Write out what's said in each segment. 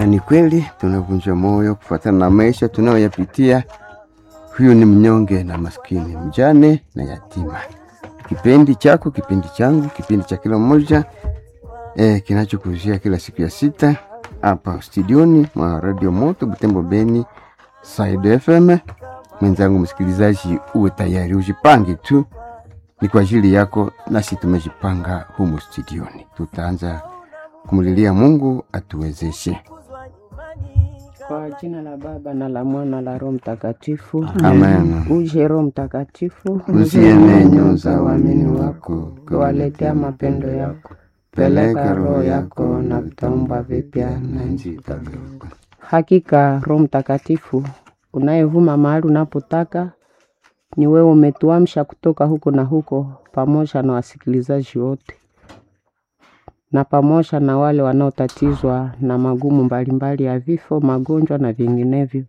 na ni kweli tunavunja moyo kufuatana na maisha tunayoyapitia. Huyu ni mnyonge na maskini, mjane na yatima. Kipindi chako, kipindi changu, kipindi cha kila mmoja eh, kinachokuzia kila siku ya sita hapa studioni mwa Radio Moto Butembo Beni Side FM. Mwenzangu msikilizaji, uwe tayari, ujipange tu, ni kwa ajili yako, nasi tumejipanga humu studioni. Tutaanza kumlilia Mungu atuwezeshe. Kwa jina la Baba na la Mwana la Roho Mtakatifu. Amen. Uje Roho Mtakatifu, Usiene nyoza waamini wako, kuwaletea mapendo yako. Peleka roho yako na vitaumba vipya na nchi itageuka. Hakika Roho Mtakatifu unayevuma mahali unapotaka, ni wewe umetuamsha kutoka huko na huko, pamoja na wasikilizaji wote na pamoja na wale wanaotatizwa na magumu mbalimbali ya vifo, magonjwa na vinginevyo.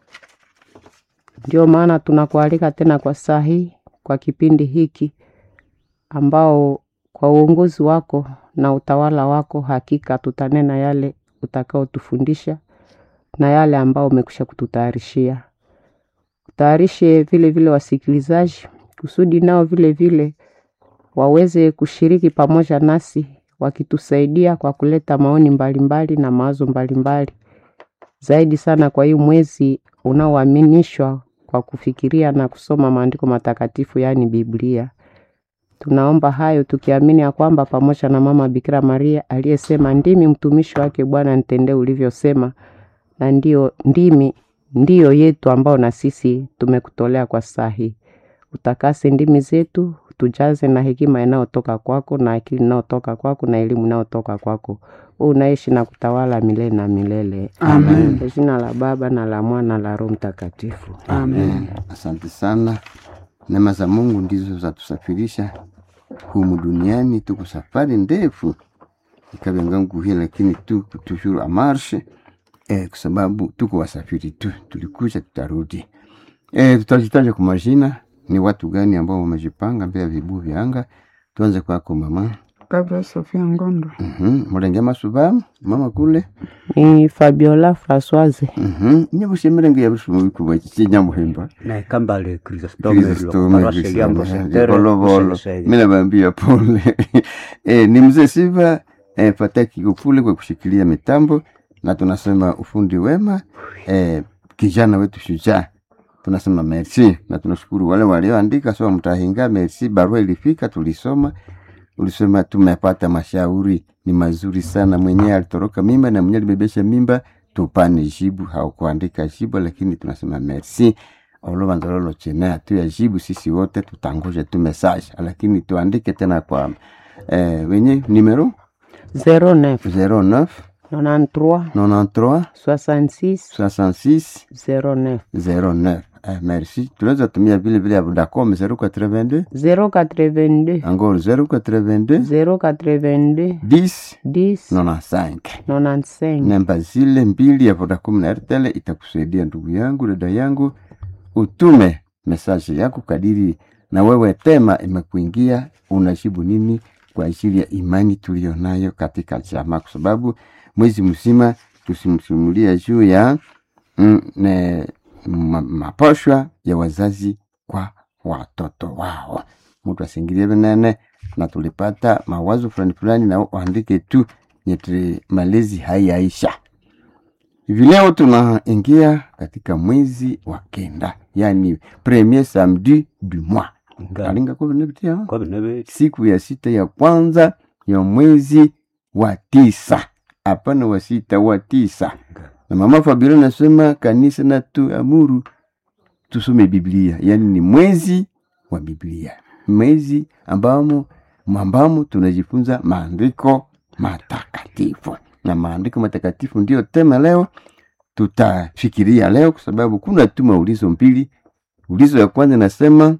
Ndio maana tunakualika tena kwa saa hii, kwa kipindi hiki ambao kwa uongozi wako na utawala wako, hakika tutanena yale utakaotufundisha na yale ambao umekwisha kututayarishia. Utayarishe vile vile wasikilizaji kusudi nao vile vile waweze kushiriki pamoja nasi wakitusaidia kwa kuleta maoni mbalimbali na mawazo mbalimbali zaidi sana kwa hii mwezi unaoaminishwa kwa kufikiria na kusoma maandiko matakatifu yaani Biblia. Tunaomba hayo tukiamini ya kwamba pamoja na mama Bikira Maria aliyesema, ndimi mtumishi wake Bwana, nitendee ulivyosema, na ndio ndimi ndiyo yetu ambao na sisi tumekutolea kwa saa hii. Utakase ndimi zetu, tujaze na hekima inayotoka kwako na akili inayotoka kwako na elimu inayotoka kwako. Wewe unaishi na kutawala milele na milele. Amen. Kwa jina la Baba na la Mwana na la Roho Mtakatifu. Amen. Asante sana. Neema za Mungu ndizo zatusafirisha humu duniani. Tuko safari ndefu ikabengangu hii, lakini tuko toujours en marche eh, kwa sababu tuko wasafiri tu, tulikuja tutarudi. Eh, tutajitaja kwa majina, ni watu gani ambao wamejipanga mbele ya vibuyu vya anga. Tuanze kwako mama. Gabriel Sofia Ngondo. Mhm. Mulenge masuba mama kule. Ni Fabiola Françoise. Mhm. Nyabushemere yabushuma bikuba kinyamuhimba. na kambale Chrysostome Kristome parwase Liambo Sentere, Volovolo. Msele Mimi nawaambia pole. Eh, ni mzee Siva eh, Fataki Kufule kwa kushikilia mitambo na tunasema ufundi wema eh, kijana wetu shujaa tunasema merci na tunashukuru wale walioandika sawa mtahinga merci barua ilifika tulisoma ulisema tumepata mashauri ni mazuri sana mwenyewe alitoroka mimba na mwenyewe alibebesha mimba tupane jibu haukuandika jibu lakini tunasema merci olobanzalolo chene tu jibu sisi wote tutangoje tu message lakini tuandike tena kwa eh, wenye numero 09 09 93 93 66 66 09 09 eh, merci tunaweza tumia vile vile ya Vodacom 082 082 encore 082 082 10 10 95 95 namba zile mbili ya Vodacom na Airtel itakusaidia ndugu yangu, dada yangu, utume mesaje yako kadiri na wewe tema imekuingia, unajibu nini kwa ajili ya imani tuliyo nayo katika jamaa, kwa sababu mwezi mzima tusimsimulia juu ya mm, ne, ma, maposhwa ya wazazi kwa watoto wao. Mtu asingilie venene, na tulipata mawazo fulani fulani, na waandike tu nyeti malezi haiyaisha. Hivi leo tunaingia katika mwezi wa kenda, yani premier samedi du mois alinga kwa vinapitia kwa binebe siku ya sita ya kwanza ya mwezi wa tisa, hapana wa sita, wa tisa. Na mama Fabiola nasema kanisa na tuamuru tusome Biblia, yani ni mwezi wa Biblia, mwezi ambamo ambamo tunajifunza maandiko matakatifu, na maandiko matakatifu ndiyo tema leo tutafikiria leo, kwa sababu kuna tu maulizo mbili. Ulizo ya kwanza nasema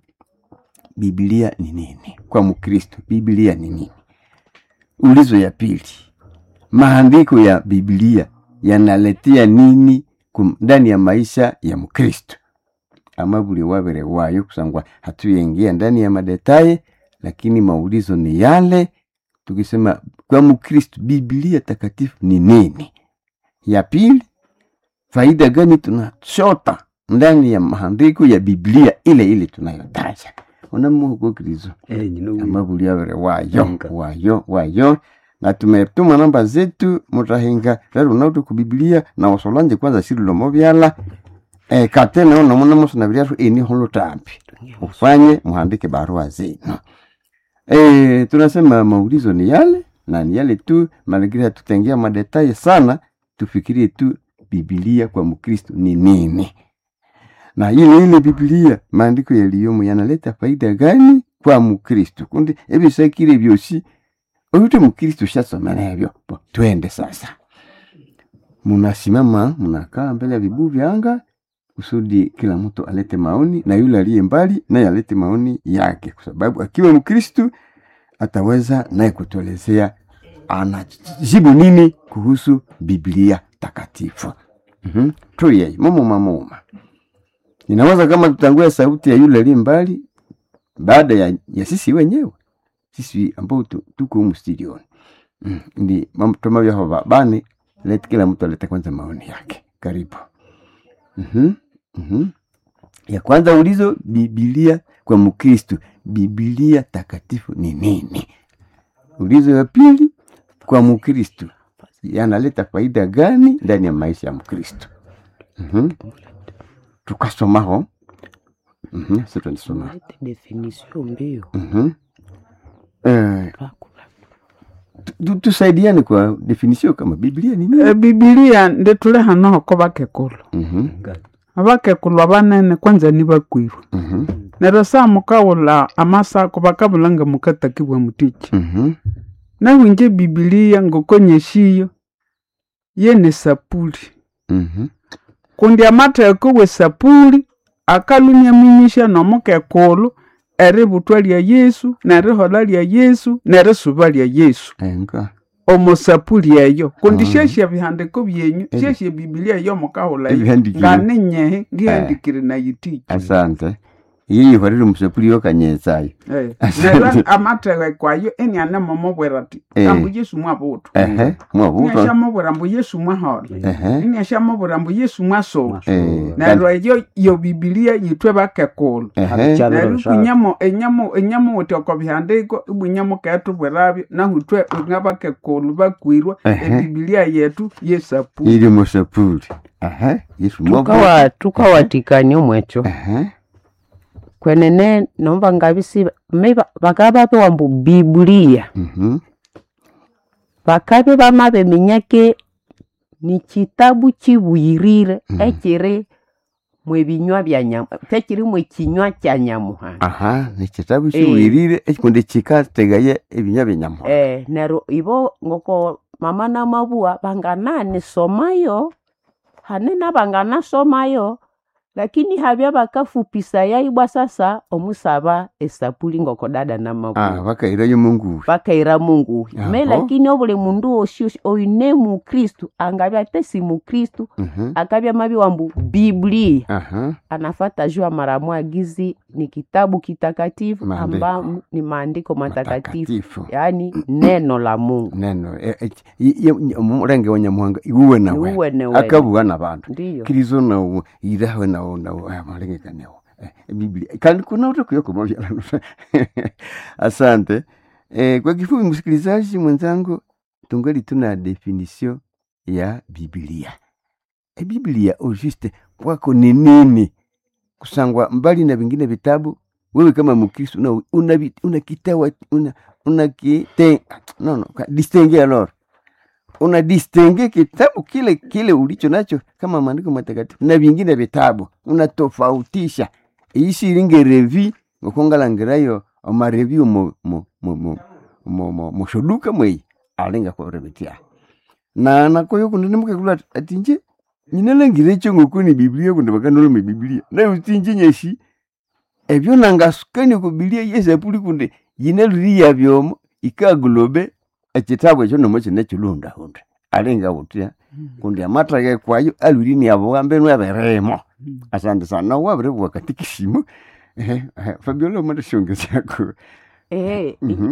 Biblia ni nini kwa Mkristo? Biblia ni nini? Ulizo ya pili, maandiko ya Biblia yanaletea nini kum- ndani ya maisha ya Mkristo? ama buli wabere wayo kusangwa hatuyengia ndani ya madetaye, lakini maulizo ni yale. Tukisema kwa Mkristo, Biblia takatifu ni nini? ya pili faida gani tunachota ndani ya maandiko ya biblia ile ile tunayotaja unamuhukokirizo Eh, nyino wi. amabuliavere wayo Nga. wayo wayo na tumetuma namba zetu mutahinga rero nautu ku biblia na wasolanje kwanza sirilomo vyala e, katene ono munamusona vyatu ini holo tampi ufanye muhandike barua zenu e, tunasema maulizo ni yale na ni yale tu mazingira tutengea madetaye sana tufikirie tu bibilia kwa mkristo ni nini na ile ile bibilia maandiko yaliyomo yanaleta faida gani kwa mkristo kundi ebisakire byosi oyute mkristo shasomera ebyo Bo, twende sasa munasimama munakaa mbele ya vibuyu vya anga kusudi kila mtu alete maoni na yule aliye mbali naye alete maoni yake kwa sababu akiwa mkristu ataweza naye kutuelezea anajibu nini kuhusu biblia takatifu mm-hmm. tuyei mumuma muma inaweza kama tutangue sauti ya yule aliye mbali baada ya, ya sisi wenyewe sisi ambao tu- tuko humu studioni mm. ndi mamtoma vyaho babane let kila mtu alete kwanza maoni yake karibu mm-hmm. Mm-hmm. ya kwanza ulizo bibilia kwa mkristu bibilia takatifu ni nini ulizo ya pili kwa mkristu yanaleta faida gani ndani ya maisha ya mkristu mm-hmm. tukasomaho mm-hmm. situnisoma Lete definition mbio mm-hmm. eh, tu- tusaidiane kwa definisio kama biblia ni nini E, bibilia ndi tuli hano hoko bakekulu Mhm, Nga. abakekulu abanene kwanza ni bakwiru mhm, neryo saa mukawula amasako bakabulanga mukatakibwa mutiki mhm, nawinje bibilia ngokonyeshiyo yene sapuli mhm, kundi amatheko we sapuli akalunya minyisha nomukekulu eributwa lya yesu nerihola lya yesu nerisuba lya yesu enga omusapuli eyo kundi Ah. syesya bihandiko byenyu Ebi- syesya bibilia eyo mukahula eyo Ebihandikire. nganinyehe ngihandikire nayitiki asante yiyihorere omusapuli yokanyetsayo Eh, neryo amatheko kwayo enianemomubwira ati Eh. ambu yesu mwabuthwa ehe mwabuto iniasyamubwira mbu yesu mwahola ehe iniasyamubwira mbu yesu mwasoma eh, neryo eyo yo bibilia yithwe bakekulu ehe Habikyabiro neryo sha- kunyamo enyamo enyamo wuthi oko bihandiko ibwinyamo ketubwirabyo nahuthwe ngabakekulu bakwirwa Ehe. ebibilia yetu yesapu iri musapuli ehe yesu mwabuto tukawa tukawatikania omwecho ehe kwenene nomba ngabisi miba bakaba bapewa mbu bibulia mhm, bakabe bamabe minyake ni kitabu kibwirire Mhm. ekiri mwebinywa bya nyamu tekiri mwekinywa kya nyamuhanga aha nekitabu Eh. kiwirire ekikundi kikategaye ebinya byenyamuhanga eh nero ibo ngoko mama na mabua bangananisomayo hanena banganasomayo lakini habya bakafupisa yaibwa sasa omusaba esapuli ngoko dada na mabua ah bakairayo munguvi bakaira mungu me Aho. lakini obuli mundu osi osi oine mukristu angabya ate si mukristu Mhm, akabya mabi wambu biblia aha anafata jua maramu agizi ni kitabu kitakatifu Maandiko. amba ni maandiko matakatifu matakatifu yaani neno la mungu neno e- e- i- i- omulenge wa nyamuhanga iwuwe nawe niuwe newe akabuwa nabantu ndiyo kirizo nawo irawe nawo nawo amalengekanewo biblia kandi kuna utakuyokomovya asante eh, kwa kifupi msikilizaji mwenzangu tungali tuna definisio ya biblia e biblia ojuste kwako ni nini kusangwa mbali na vingine vitabu wewe kama mkristo una, una, vi- una kitawa una, una kite, no, no, ka- distingue alors una distingue kitabu kile kile ulicho nacho kama maandiko matakatifu na vingine vitabu unatofautisha isiringe revi ngokongalangirayo omareview mo mo mo mo mo mo moshoduka mwei alinga korebetia na nakoyo kundi nimukekula atinje nyinalangire ekyo ngokuni biblia kundi bakanoloma biblia naye utinje nyeshi ebyo nangasukani ku biblia yesapuli kundi yine luriya byomo ikagulobe ekitabu ekyo nomo kine kilundahunda alinga butya kundi amathage kwayo alwiri abo mbenu aberemo asante sana nawe wabire bwakatikisimu ehe ehe, fabiola omanda shongesyako eh, Mhm.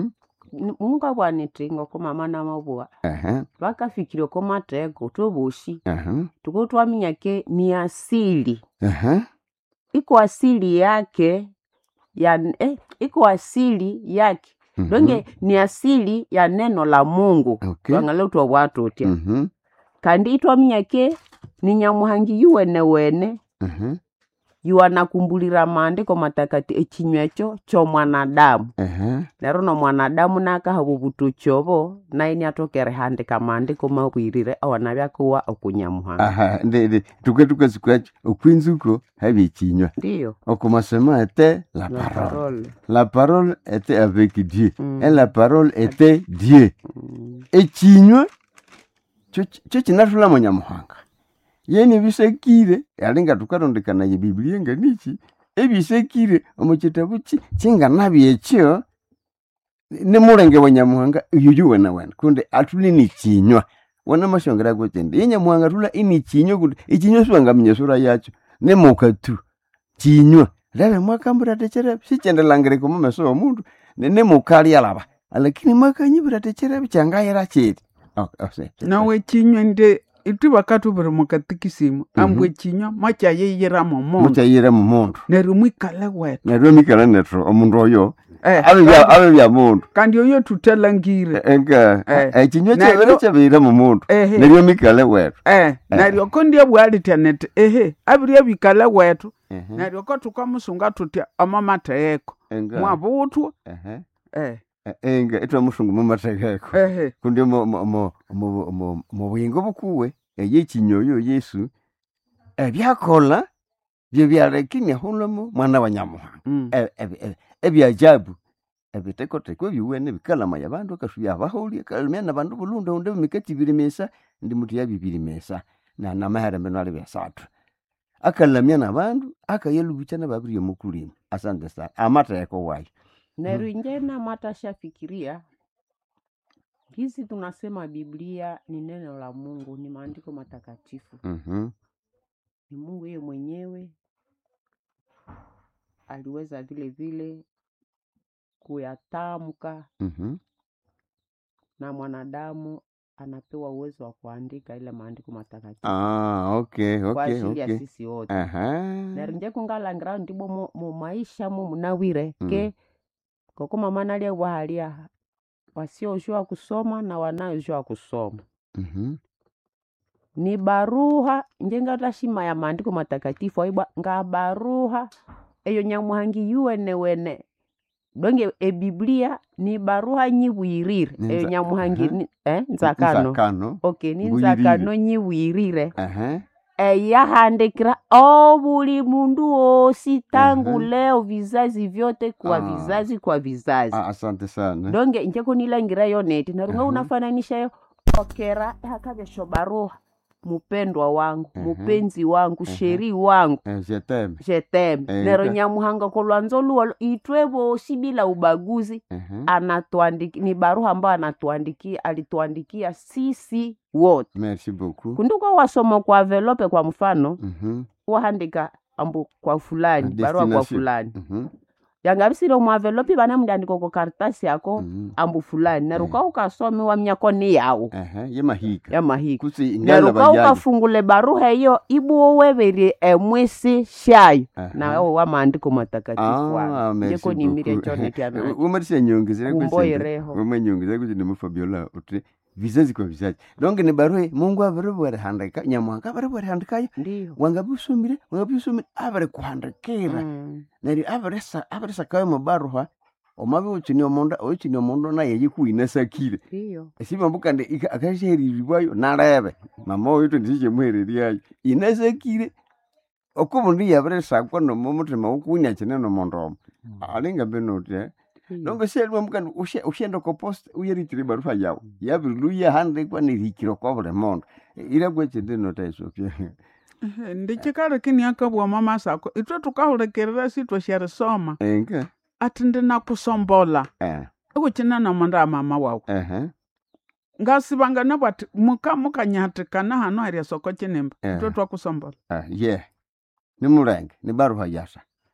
Ni- mungabwa niti ngoko mama namabua Aha, vakafikire ko mateko tovoshi aha, tuko twaminyake ni asili aha. iko asili yake ya eh, iko asili yake Mhm. donge ni asili ya neno la mungu Okay. twang'ale utwa bwatutya Mhm, kandi itwaminyake ni nyamuhangi yuwenewene aha, yuwanakumbulira maandiko matakati echinywa echo chomwanadamu aha. nero nomwanadamu nakahava obutuchovo naye niatokere handika maandiko mabwirire awana byakuwa okunyamuhanga aha ndende tuke tukasikuachi okwinzuko habichinywa ndiyo okomasema était la la parole parole la parole était avec dieu Mm. et la parole était dieu Mm. echinywa cho cho chinatula munyamuhanga yeni bisekire alinga tukarondekana ye biblia nganichi ebisekire omu kitabu ki kinganabye ekyo nimulenge wa nyamuhanga yuyu wena wena kundi atuli ni chinywa wana mashongera kwetende ye nyamuhanga tula ini chinywa kundi ichinywa siwangaminya sura yacho nemuka tu chinywa lebe mwakambura techerebe sichendelangire mu meso omundu nemuka lyalaba lakini mwakanyibura techerebe kyangayira chiri Okay, ose. nawe ekinywa nde itu bakatu buri mukatikisimu ambwe ekinywa makyayeyiramo mundu mukyayire mu mundu neryo mwikale wetu neryo mikala netro omundu oyo Eh, abe bya- abe bya mundu kandi oyo tuthalangire enka Eh. ekinywa Neryo- kyabere kyabeire mu mundu ehe neryo mikale wetu eh neryo ko ndiabwalitya neti ehe abirya bikale wetu Ehe, neryo ko tukamusunga tutya amamateyeko enka mwabutwa ehe, eh e- enka etwamusungu mumathekeko ehe kundi mu- mu- mu- mu- mu- mu buyingo bukuwe eyekinywa oyo yesu ebyakola bye byalekini ahulamo mwana wa nyamuhanga mm. e- e- e- ebyajabu ebitekoteko ebyuwene bikalama yabandu akasubya abaholi akalimya nabandu bulunda unde mikati ibiri mesa ndi mutu ya bibiri mesa na namahere ali byasathu akalamya nabandu akayelubucha nababiri omukulima asante sana amatheko wayo neryo inje namatashafikiria hizi tunasema biblia ni neno la mungu ni maandiko matakatifu Mhm, ni mungu yeye mwenyewe aliweza vile vile kuyatamka mhm. na mwanadamu anapewa uwezo wa kuandika ile maandiko matakatifu Ah, okay, kwa okay, ajili ya okay. sisi wote Aha. neryo nje kungalangira ndibo mu- mu maisha mu munawire Mm. ke koko mama nalia bwahalia wasiojua kusoma na wanaojua kusoma Mhm, ni baruha njengatashima ya maandiko matakatifu aibwa nga baruha eyo nyamuhangi yuwenewene donge ebiblia ni baruha nyibwirire Ni eyo nza- nyamuhangi aha. ni- eh, nzakano Nzakano. okay ni Mbwirire. nzakano nyibwirire Aha. eyahandikira obuli mundu wosi tangu Aha. leo vizazi vyote kwa Ah. vizazi kwa vizazi Ah, asante sana donge njeko nilangira yo neti narunga Aha. unafananisha yo okera hakavesho baruha mupendwa wangu Aha. mupenzi wangu Aha. sheri wangu Eh, jeteme jeteme Eh, nero nka- nyamuhanga kolwanzo luwa itwe bosi bila ubaguzi Aha. anatuandiki ni baruha ambayo anatuandikia alituandikia sisi wote merci beaucoup kunduko wasoma kwa velope kwa mfano Mhm, wahandika ambu kwa fulani A barua kwa destination. fulani mhm, yangavisire mwavelopi vana mndandiko ko karitasi yako mhm. ambu fulani neruka Eh. ukasome wamnyako ni yawu Aha, ye mahika ya mahiko kusi ingala neruka bajaji ukafungule baruha eyo ibuwo weverie emwisi shayo Aha. nawo wa maandiko matakatifu Ah, wangu merci jeko nimire beaucoup. chonetyana umarisha nyongezera Kumboireho. umanyongezera kuti nimufabiola uti vizazi kwa vizazi donc ni barua mungu aviri bwerihandika nyamuhanga aviri bwerihandikayo ndiyo wangabisomire wangabisomire aviri kuhandikira Mm, neryo abirisakayo mubaruha omabi uchini omundu uchini omundu naye yikuinasakire ndiyo sibambu kandi akasheheriribwayo nalebe mama oyo tondisichemuhereriayo inasakire okumundu yabirisakwa nomumuthima wukuunia kine nomundu omo alinga binoti ndiyo. nongo selibambu kandi ushe- ushenda kopost uyerikire baruha yawu yabirilu yahandikwa nerihikire kwa buli mundu irakwekindi notaisopya Ehe, ndikikalekini akabwa mama sako itwe tukahulekerera sitwe syerisoma enka ati ndinakusombola eh, ikuchina nomundu amama wawu ehe, ngasibangana bwati muka mukanyahatikana hano harya soko kinimba Eh. itwe twakusombola ah, ye nimulenge ni baruha yasa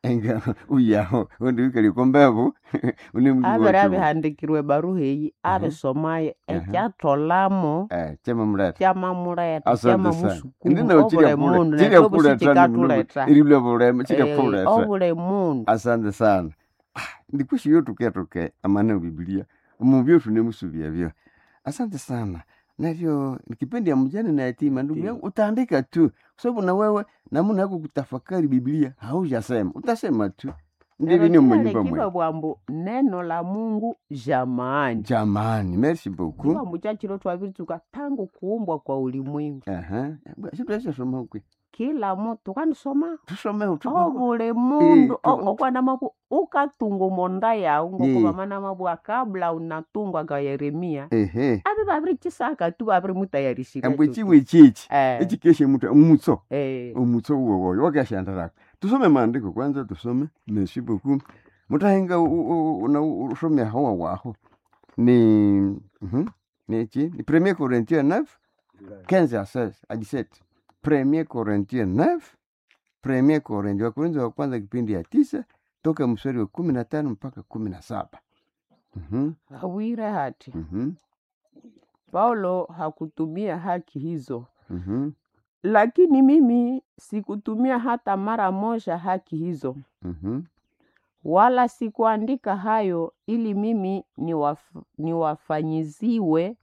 enga uyaho undi wikali kombevu uni mndu avere wacho avihandikirwe baruha eyi avisomaye ekyatolamo eh chema mleta kyamamuleta asante sana kyamusukumu ndina ovule uchira mundu kule chira kule tani nekyobusikikatuleta irilwe bulema chira kule ovule mundu asante sana Ah, ndikushi yo tuketoke amana biblia muvyo tunemusuvia vyo asante sana navyo nikipindi ya mjane na yatima ndugu Ndiyo. yangu utaandika tu kwa sababu na wewe namuna yako kutafakari biblia haujasema utasema tu ndivyo ni mwenyumba kiva mwe bwambu neno la mungu jamani jamani merci beaucoup bwambu chachilo twavituka tangu kuumbwa kwa ulimwengu aha situashasoma kwe kila mutu kanisoma tusome tu ovule mundu Eh, tu- ngokwana mabu ukatunga monda yawu Ye. ngokuvamana mabua kabla unatungwa ga yeremia ehe avi vaviricisaka tu vavirimutayarishika ambwe chiwe chichi Eh, echikeshe mutu umutso eh, umutso uwo woyo wakashandarako tusome maandiko kwanza tusome merci beaucoup mutahenga una usome hawa waho ni mhm, nichi ni premier corinthiens 9 15 à 16 à 17 premier corinthiens 9 premier corinthiens wakorintho wa kwanza kipindi ya tisa toka mstari wa kumi na tano mpaka kumi na saba Mhm, awire hati mhm, paulo hakutumia haki hizo mhm, lakini mimi sikutumia hata mara moja haki hizo mhm, wala sikuandika hayo ili mimi niwaf, niwafanyiziwe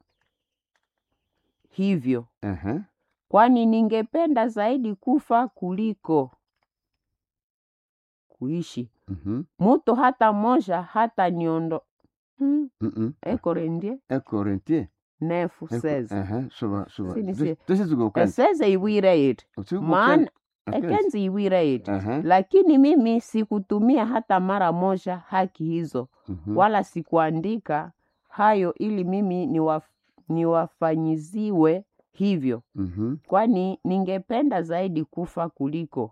hivyo aha, kwani ningependa zaidi kufa kuliko kuishi mhm, mutu hata moja hata niondo hmm, mhm. ekorendie Un Corinthien nefu seze aha, soba soba Sini sie. tusizugokani eseze iwire iti maana ekenzi iwire iti Aha. lakini mimi sikutumia hata mara moja haki hizo wala sikuandika hayo ili mimi niwaf, niwafanyiziwe hivyo kwani ningependa zaidi kufa kuliko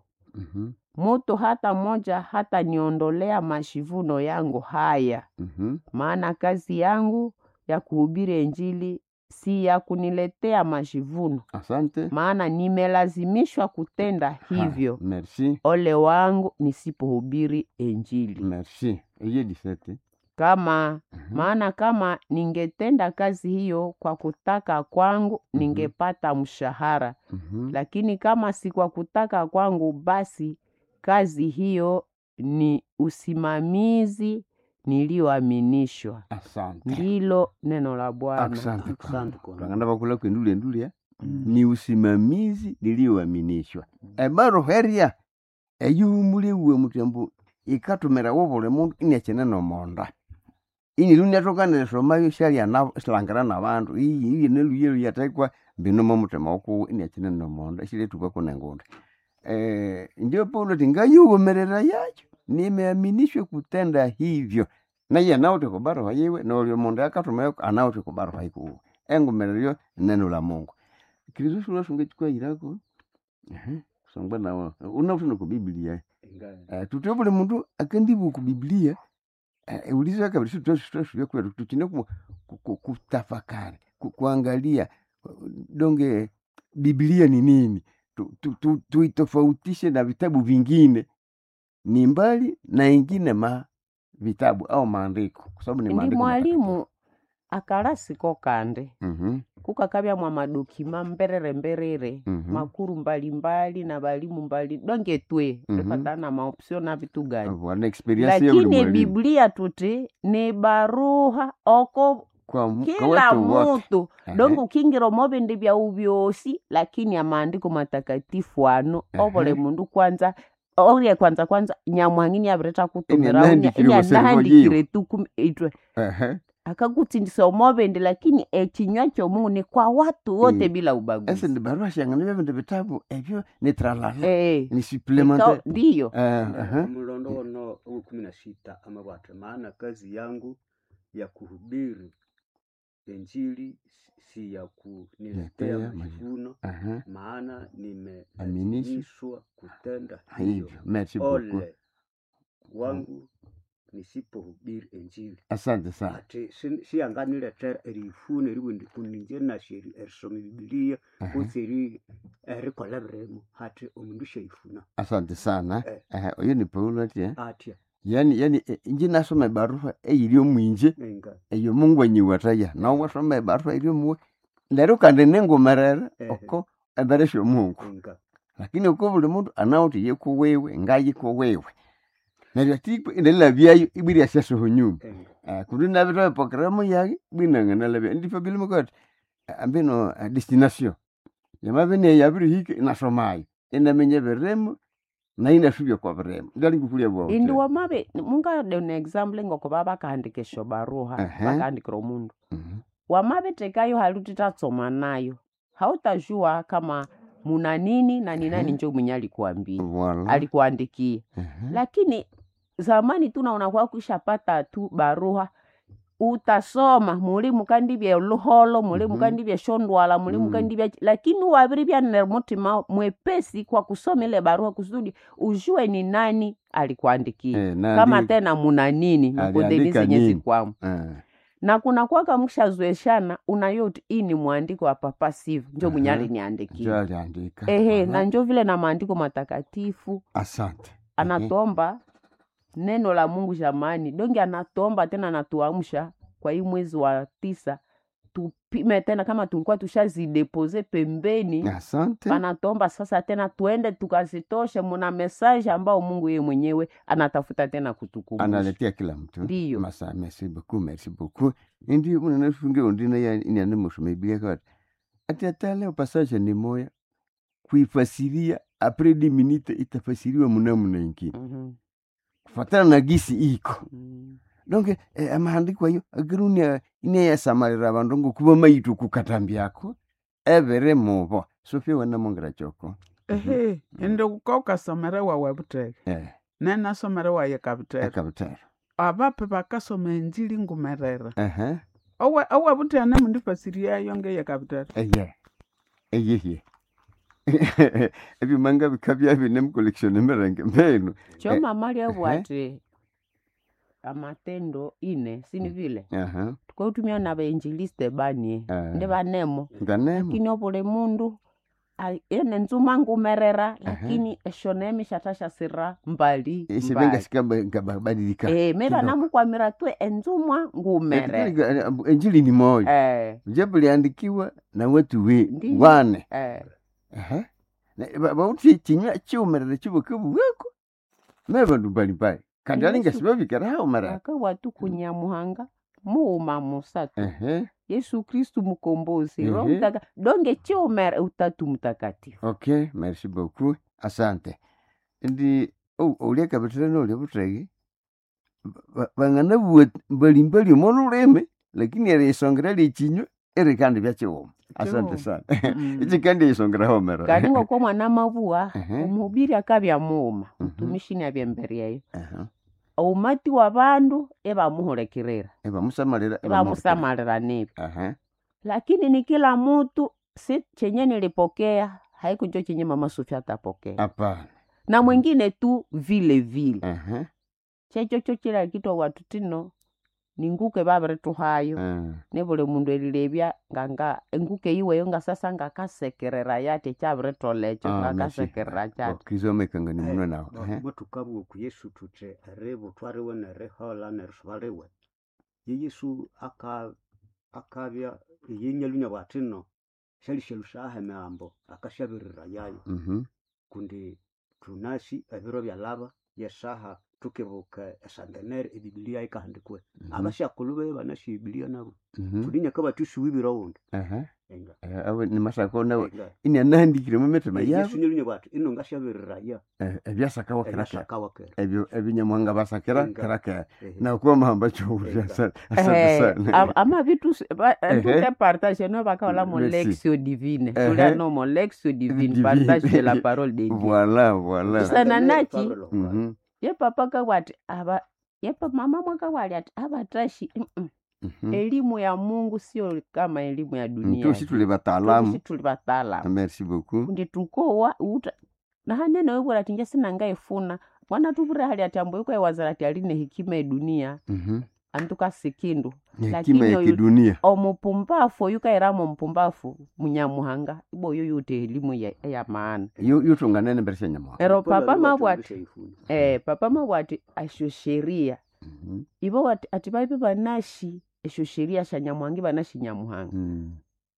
mutu hata moja hata niondolea mashivuno yangu haya maana kazi yangu ya kuhubiri Injili si ya kuniletea majivuno, asante maana nimelazimishwa kutenda hivyo. Ha, merci Ole wangu nisipohubiri Injili. merci eye disete Kama maana kama ningetenda kazi hiyo kwa kutaka kwangu, ningepata mshahara, lakini kama si kwa kutaka kwangu, basi kazi hiyo ni usimamizi niliyoaminishwa. asante Ndilo neno la Bwana. asante Asante kwa- twanganda bakula kwendule ndule ni usimamizi niliyoaminishwa ebaro heria eyuhumule uwe mutyambu ikatumira wobule mundu iniachene nomonda ini luniatokanire somayo shalia na silangira nabandu iyi iyi neluye luyatekwa mbinomo mutima wokuwu iniachene nomonda shiletuka kunengunda eh ndio paulo tingayuwomerera yacho nimeaminishwe kutenda hivyo naye anauti kubaruha yiwe nolyo mundu akatumayo anauti kubaruha ikuwu engumereryo neno la mungu kirizo shula shunga chikwayirako songwa nawo unautino ku biblia Ingawa- Eh, tutwe buli mundu akendibu ku biblia eh, ulizo kabiri tutwasuvya kwetu tuchine ku- ku- ku- kutafakari ku- kuangalia donge biblia ni nini Tu- tu- tu- tuitofautishe na vitabu vingine ni mbali na ingine ma vitabu au maandiko kwa sababu ni Ndi maandiko mwalimu akalasiko kande Mhm, kukakavya mwa madokima mberere mberere mhm. makuru mbalimbali na balimu mbali donge twe Mhm. tufatana na maopsio na vitu gani wana experience ya buli lakini mwalimu biblia tuti ni baruha oko kwa, mu- kwa kila watu wote mutu Ehe. donge ukingiro mobindi bya ubyosi lakini amaandiko matakatifu ano Ehe. obole mundu kwanza orye kwanza kwanza nyamwangini avireta kutumira anahandikire kuservo inahandikire tuku itwe Ehe. akakutsindisa omobindi lakini ekinywa kyomungu ni kwa watu wote Mm. bila ese ubaguzi ndi barua shangana vya vindu vitabu evyo ni tralala Eh, ni ikaw- supplementaire ndiyo Eh, aha. mlondo wono huu kumi na sita amabwate maana kazi yangu ya kuhubiri injili si- si ya kuniletea Letea majivuno Aha. maana Aminishwa. nimelazimishwa kutenda hivyo hivyo merci beaucoup ole wangu nisipohubiri injili asante sana ati si- siyanganiletera erifuna eriwendi kuninje nashe eri- erisoma bibiliya Aha. kutsi eri erikola biremu hati omundu shaifuna asante sana Eh. Eh, oyo ni paulo atya atya yani yani eh, inji nasoma ebaruha eyiri omwinje enga eyo mungu anyiwataya nawe wasoma ebaruha eri omuwe lero kandi ningumerere Ehe. oko embere syomungu enga lakini uko buli mundu anawuthi yekuwewe ngayikuwewe neryo tikwe ndelabyayo ibwiri asyasuhu nyuma enga Eh, kundi nabitoe programu yake bwinanganalabya ndifo bilimukati ambino eh, destination yamabene yabirihike inasomayo inamenye biremu na inasubya kwa biremu ndali ngukulya bwao indi wamabe mungade una example ngoko babakahandika esyo baruha Ehe. bakahandikira omundu Mhm. wamabetekayo haluti tatsoma nayo hautajua kama muna nini na ni nani Ehe. njo mwenye alikuambia Voilà. alikuandikia Mhm. lakini zamani tu naona kwa kushapata tu baruha utasoma muli mukandibya luholo muli Mhm. mukandibya shondwala muli Mm. mukandibya lakini wabiri byanere mutima mwepesi kwa kusoma ile barua kusudi ujue ni nani alikuandikia Eh, na kama ndi- tena muna nini Aliandika nakodheli zenye nini? zikwamo eh, na kuna kwaka mkshazoeshana unayoti hii ni mwandiko wa papa sivu njo mwenye Aha. aliniandikia njo aliandika ehe Voilà. na njo vile na maandiko matakatifu asante anatomba neno la mungu jamani donge anatomba tena anatuamsha kwa hii mwezi wa tisa tupime tena kama tulikuwa tushazidepose pembeni asante panatomba sasa tena tuende tukazitoshe muna mesaje ambao mungu yeye mwenyewe anatafuta tena kutukumbusha analetea kila mtu Ndiyo. masa merci beaucoup merci beaucoup indi unanafunge undina ya inyane musome biblia kati ati atale passage ni moya kuifasiria apres di minute itafasiriwa munamuna ingine Mhm, kufatana na gisi iko mhm. donc eh, amahandiko ayo agirunia ineyasamalira abandu ngokuba maitu kukatambyako ebere mubo sofia wanamongera choko ehe indi uka ukasomere wawe buteke eh, nenasomere waye kabuteke akabutera abape bakasoma enjili ngumerere ehe owe owe buteke nemundifasiriyayo ngeye kabuteke eye eyeye ebimanga bikabya bine mukollection emirenge mbenu cho Eh, mama ehe. lyabwati amatendo ine sini vile aha tukautumia na bainjiliste banie Eh. ndi banemo nganemo lakini obuli mundu ai- ene nzuma ngumerera lakini esho nemishatasha sira mbali isibenga mbali sikabadilika Eh, me banamukwamira twe enzumwa ngumere enjili ni moyo Eh, japo liandikiwa na watu we Ndiyo. wane eh, Aha. Na- ba- bauthi chinywa chiumerere chibukebuweko me bandu mbalimbali kandi Yesu- alinga sibabikira haumerere akawatu kunyamuhanga muuma musatu ehe yesu kristu mukombozi Ehe. roho mtaka donge chiumere utatu mtakatifu okay merci beaucoup asante ndi oh, ulia kabitire nolia butrege bang'ana bua mbalimbali omo lulimi lakini erisongera lichinywa eri kandi byachiwuma asante sana Mm. ichi kandi isongera homera kandi ngoko mwana mavua Ehe. omubiri akabya muuma Mhm. mutumishini abyemberyeyo Aha. umati wa bandu ebamuhulekerera ebamusamalira ebamusamalira nibi aha lakini ni kila mutu si chenye nilipokea haikunjo chenye mama Sofia atapokea hapana na mwingine tu vile vile aha chechocho chila kitwa watu tino ninguke babirituhayo Ah. ne buli mundu elilebya nganga enguke iweyo nga sasa ngakasekerera yate chabiritolecho Ah, merci. ngakasekerera chate okristo omekangani muno nawe Ehe. motukabwa ku yesu tuthi eribu twariwe nerihola nerisubaliwe ye yesu aka akabya yenyalunya bwatino shalishelu shaha emihambo akashabirira yayo Mhm. kundi tunasi ebiro byalaba yesaha tukibuka esangenere ebibiliya ikahandikwe Mhm. abashakulu be banasi ebibiliya nabo Mhm. tulinyaka batushuwibira wundi Aha. enga Eh, awe ni masako nawe enga inanahandikire mu mitima yesu yabo nyalunya bwati ino ngashabirira ya Eh, ebyasakawa kiraka ebashakawakera ebyo ebinyamwanga basakira Enga. kiraka Ehe. nakuwa mahamba chowurya Enga. asante asante Eh, sana am- ama vitu s- ba- Ehe. tuke partage no bakaola mo Merci. lexio divine Ehe. tulia no mo lexio divine Divine. partage de la parole de Dieu voilà voilà Sana nachi. Mhm. ye papa kawati aba ye pa mama mwakawali ati abatashi mm-mm. Mhm. elimu ya mungu sio kama elimu ya dunia tusi tuli bataalamu tuli bataalamu merci beaucoup kundi tukowa uta na hanene webwera ati nje sinanga efuna mwana tuvure hali ati ambo iko ewazara ati aline hekima edunia Mhm. antuka sikindu ni hekima lakini ya oyu- kidunia omupumbafu oyukairamo mpumbafu munyamuhanga ibo oyo yute elimu ya, ya maana Yu- yutunganene mbere sya nyamuhanga ero Kola papa lugha mabwati tulishaifuna. eh, papa mabwati asho sheria Mhm. ibo wati- ati baibe banashi esho sheria sha nyamuhanga banashi nyamuhanga Mm.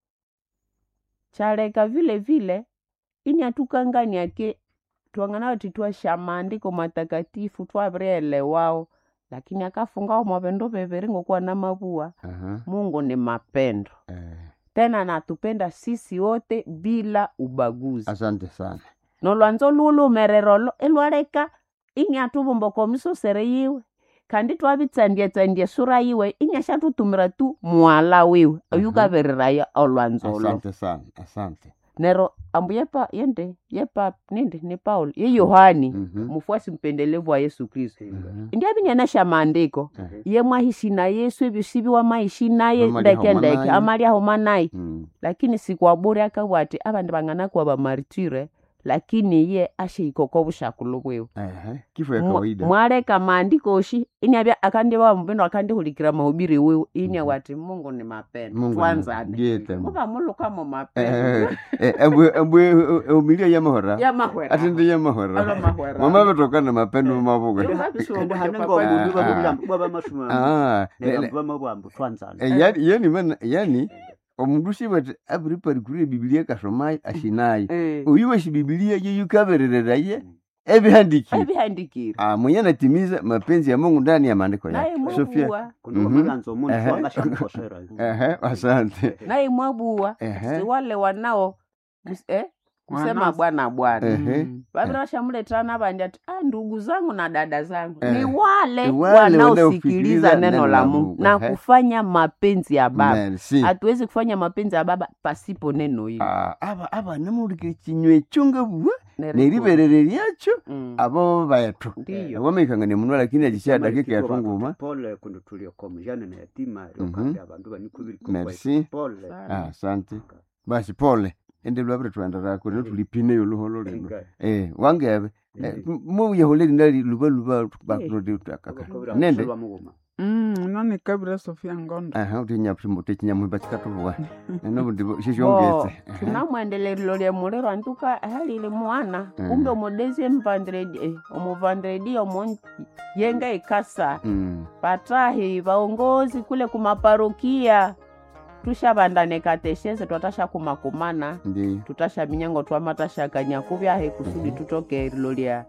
chareka vile vile ini atukanganyake twang'ana wati twasha maandiko matakatifu twavirielewao lakini akafungao mavendo veveri ngokuwa na mavua Aha. mungu ni mapendo Eh, tena anatupenda sisi wote bila ubaguzi asante sana nolwanzo lulumererolo elwaleka ini atuvumbokomiso sere yiwe kandi twavitsandietsandie sura yiwe ini ashatutumira tu mwala wiwe oyukaveriraya olwanzolo asante sana asante nero ambu yepa yende yepa nindi ni paulo ye yohani Mhm. mufuasi mpendelevu wa yesu kristu Mhm. ndiavinyanasha maandiko Eh. ye mwahishi na yesu evisiviwa maishi naye Amalia ndeke homa ndeke naye. amalia homa naye Mm. lakini sikwaburi akabwati avandi vang'ana kuwa vamaritire lakini ye asheikoko vushakulu bwiwe Ehe, kifo ya Mwa- kawaida mwaleka maandiko shi iniavya akandiva mvindo akandihulikira mahubiri wiwe ini wati mungu ni mapendo Mungu ni- twanzane ndiye temu. muva mulukamo mapendo Eh, eh, embwe embwe umilia ya mahora yamahwera ati ndi ya Alo mahora mahwera. mwama vetokana mapendo mavuga Yo, Ende babisongo hane papa ngombe Ah, ndiba ah. bubulamba bwaba masuma Ah, le- le- nebamba mabwambu twanzana eh, yani yani mana yani omundu shivati aviriparikure bibilia kasomayo ashinayo Eh. uyu washi bibilia yeyukaverereraye evihandikire ebihandikire Ah, mwenye anatimiza mapenzi ya mungu ndani ya maandiko naye yake sofia mwabuwa kundi Mhm. wamalanza omuntu Ehe. wangashamukosera ehe asante naye mwabuwa Ehe. si wale wanao mus- eh, kusema Wanasi. bwana bwana Ehe. Mm. vavira vashamuleterana vandi ati ah, ndugu zangu na dada zangu Eh. ni wale Ni wale wanaosikiliza wanaosikiliza neno la mungu na Ehe. kufanya mapenzi ya baba merci hatuwezi kufanya mapenzi ya baba pasipo neno hili Ah, aba aba namulikire kinywa ekyonga bwa Neriko. neriberere lyakyo Mm. abo bayathu ndiyo wamaikangania munwa lakini agisha dakika yatunguma pole kundi tuliokoma jana na yatima Mhm. lyokandi abandu banikubiri Merci. pole Sana. Ah, asante basi pole ende lwavire twendera kuri netulipine yoluholo lino Inga. eh wangebe Eh. muyahole lindali luba luba bakulodi takaka Bakobera nende kuselwa muguma. Mm, nani kabira sofia ngondo aha utinyamutekinyamuhimba chikatuvuwa enobundi Bo, shishongetse tunamwendelelilo lya muliro antuka halili mwana Mm. kumbe omudezi emuvandredi eh, omuvandredi omo yenga ikasa Mm. patahi vaongozi kule kumaparokia tushavandane kateshese twatasha kumakumana ndi tutasha minyango twamatashakanya kuvyahe kusudi tutoke lilo lya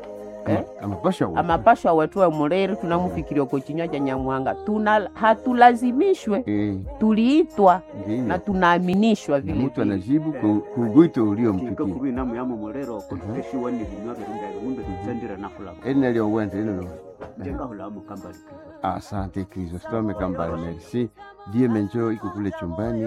eh? amapasha wa amapashwa wetu emuliri tunamufikiria ko chinywa cha nyamuhanga tuna hatulazimishwe eh tuliitwa ndiyo na tunaaminishwa vile mtu vile anajibu ku- kugwito Tinga uliompikia kubi namu yamo mulero kuteshiwa ni binywa birunga ngumbe tutsendire nafulamo eni uwente enelo jenga hulamu kambali asante kristo stome kambale merci die menjo iko kule chumbani